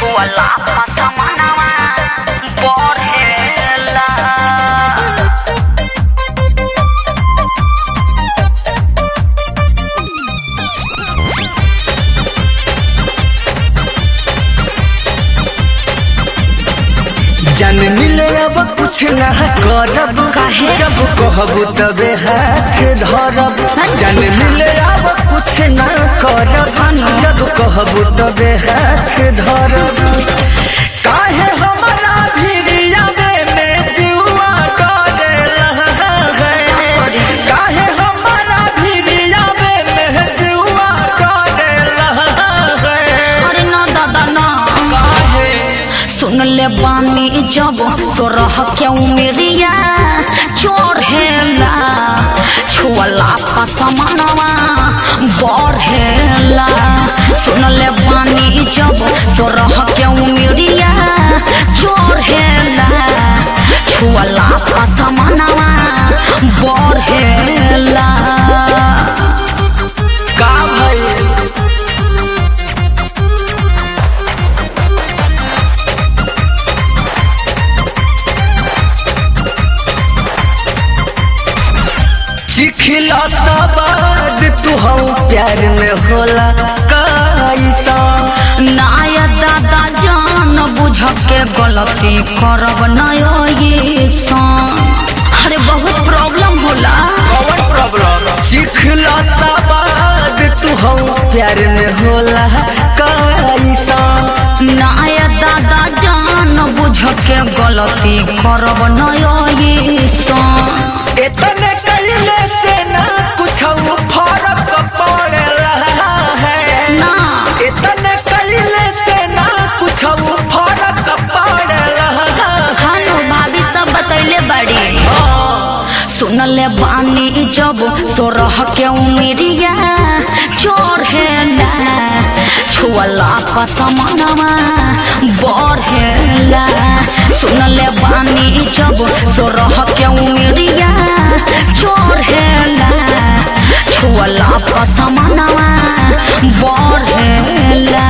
छुअला पसमनवा बढ़ेला जन मिले अब कुछ ना करब काहे? जब कहबू तबे हाथ धरब जन मिले अब कुछ ना करब जब कहबू तबे हाथ धरब काहे हमरा भिड़िया में जीवा डरेला है काहे हमरा भिड़िया में जीवा डरेला है अरे ना दादा ना काहे सुन ले बानी जब सोरह के उमेरिया चढ़ेला छुअला पसमनवा बढ़ेला सुन ले बानी जब सोरह के उमेरिया चढ़ेला छुअला पसमनवा बढ़ेला का भइल चिखिला सवाद तू हम प्यार में होला कैसा नाय दादा जान बुझ के गलती करब नयो ये सन अरे बहुत प्रॉब्लम होला कौन प्रॉब्लम चिखिला सवाद तू हम प्यार में होला कैसा नाय दादा जान बुझ के गलती करब नयो ये सन इतने कइले से ना कुछ फर्क पड़ेला है ना इतने कइले से ना कुछ फर्क पड़ेला हानो भाभी सब बतैले बड़ी सुनले बानी जब सोरह के उमेरिया चढ़ेला छुअला पसमनवा बढ़ेला सुनले बानी जब सोरह के उमेरिया चढ़ेला छुअला पसमनवा बढ़ेला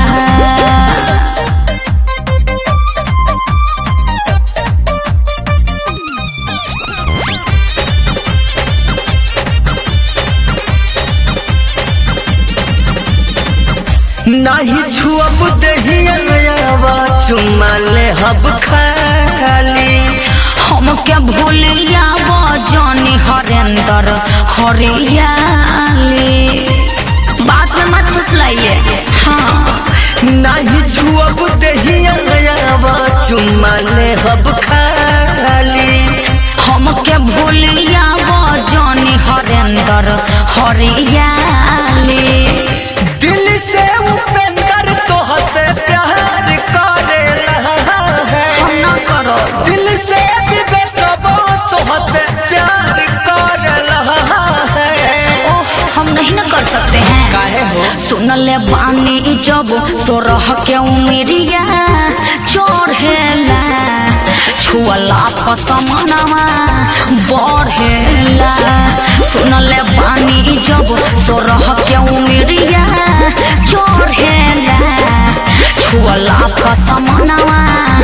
नाही छुअब दहिया चुमा ले हब खाली हमके भूलिया बजानी हरेंद्र हरियाली बात में मत फुसलाइए हाँ नाही छुअब दहिया चुमा ले हब खाली हमके भूलिया बजानी हरेंद्र हरियाली दिल से उपेंद्र तोह से प्यार करेला है हम ना करो दिल से विवेकबो तोह से प्यार करेला है ओह हम नहीं ना कर सकते हैं काहे हो सुन ले बानी जब सोरह के उमेरिया चढ़ेला छुअला पसमनवा बढ़ेला सुन ले बानी जब सोरह के उमेरिया चढ़ेला छुअला पसमनवा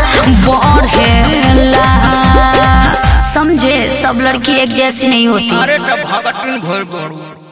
बढ़ेला समझे सब लड़की एक जैसी नहीं होती अरे तो भगत भर